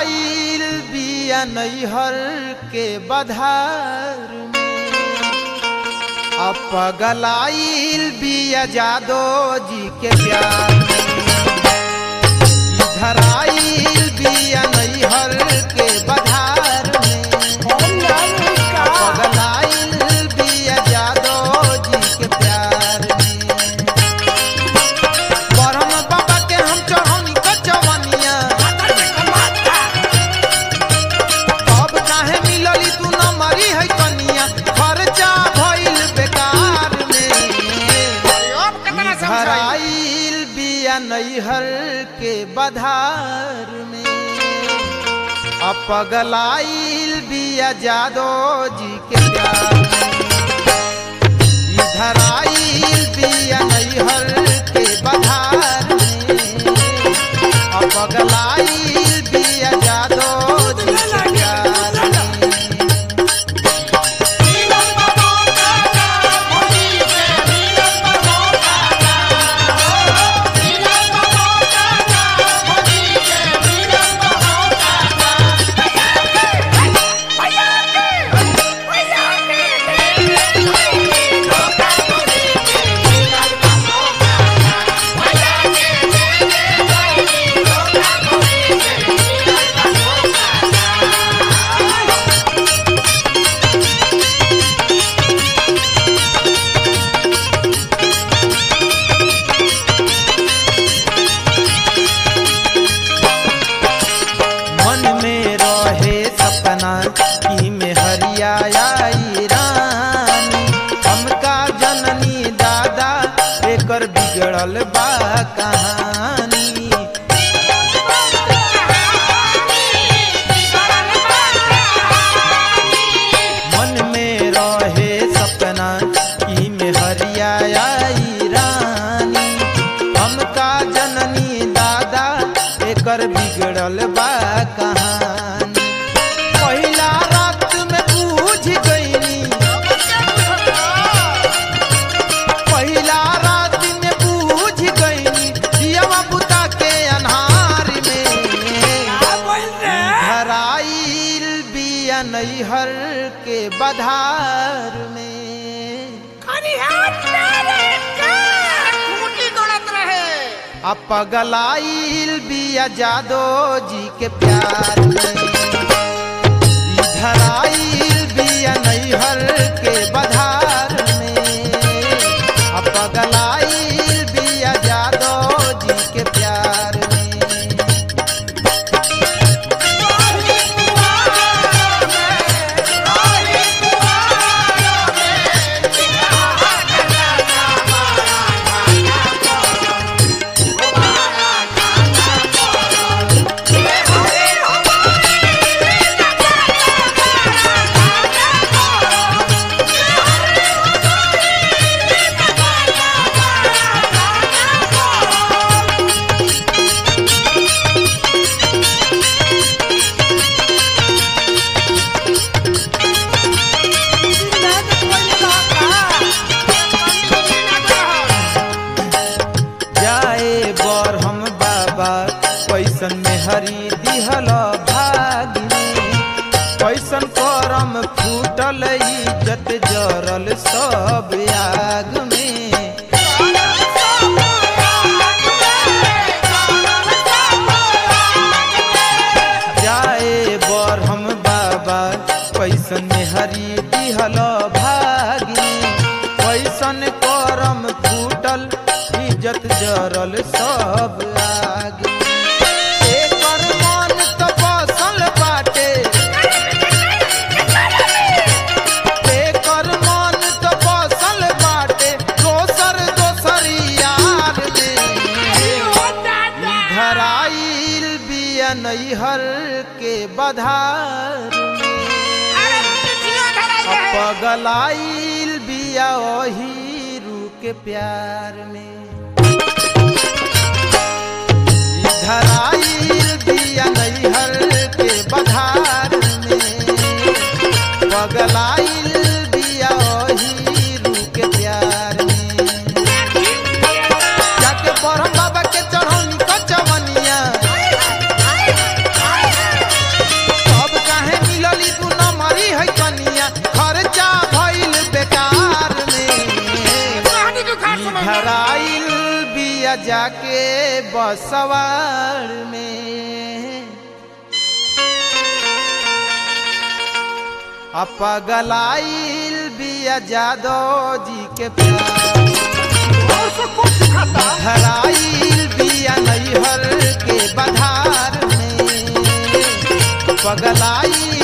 धराइल बिया नैहर के बधार में अब पगलाइल बिया जादो जी के प्यार में ई धराइल बिया नैहर के बधार में पगलाइल बिया जादो जी के प्यार में ब्रह्म बाबा के हम चढ़ौनी कचवनिया अब काहे मिलली तू न मरी है कनिया खर्चा भइल बेकार में अब कितना ई समझाई धराइल बिया नैहर के बधार में अपगलाइल बिया जादो जी के प्यार में ई धराइल बिया नैहर के बधार में अपगलाइल बिया जादो जी के प्यार में मन में रहे सपना की में हरियाई रानी हमका जननी दादा एकर बिगड़ल बा कहानी मन में रहे सपना की में हरियाई रानी हमका जननी दादा एकर बिगड़ल बा कहानी पहिला रात में बूझ गईनी पहिला रात में बूझ गईनी दियवा बुता के अन्हार में धराइल बिया नैहर के बधार में आ पगलाइल बिया जादो जी के प्यार में ई धराइल बिया नैहर के बधार में आ पगलाइल बिया जादो जी के प्यार में जाए बर हम बाबा कैसन में हरी दिहल भाग में कैसन करम फूटल इज्जत जरल सब आग में जाए बर हम बाबा कैसन में हरी दिहल भाग में कैसन करम फूटल इज्जत जरल सब आग में। एकर मन त बसल बाटे एकर मन त बसल बाटे दोसर दोसर यार में धराइल बिया नैहर के बधार में पगलाइल बिया ओही रू के प्यार में ई धराइल बिया नैहर के बधार में पगलाइल बिया ओही रू के प्यार में जाके बरहम बाबा के चढ़ौनी कचवनिया बिया जाके बसवार में अपगलाइल बिया जादव जी के प्यार और से कुछ सिखाता धराइल बिया नैहर के बधार में पगलाइल